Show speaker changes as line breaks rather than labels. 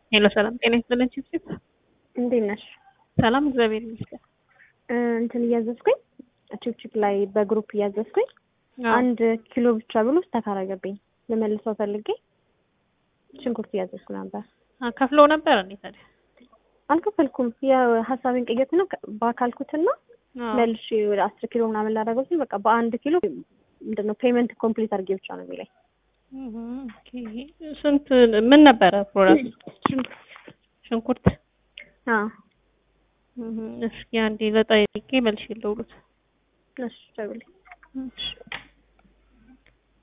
ሄሎ ሰላም ጤና ይስጥልን ቺፕ
እንዴት ነሽ?
ሰላም እግዚአብሔር ይመስገን።
እንትን እያዘዝኩኝ ቺፕቺፕ ላይ በግሩፕ እያዘዝኩኝ አንድ ኪሎ ብቻ ብሎ ስታካረገብኝ ልመልሰው ፈልጌ ሽንኩርት እያዘዝኩ ነበር።
ከፍለው ነበር እንዴ ታዲያ?
አልከፈልኩም። የሀሳቤን ቅየት ነው ባካልኩትና መልሼ ወደ አስር ኪሎ ምናምን ላደረገው ሲል በቃ በአንድ ኪሎ ምንድነው ፔመንት ኮምፕሊት አድርጌ ብቻ ነው የሚለኝ።
ስንት ምን ነበረ ፕሮዳክት? ሽንኩርት።
አዎ
እስኪ አንዴ ለጠይቄ መልሼ ልደውልልዎት።
እሺ ደውልልኝ።
እሺ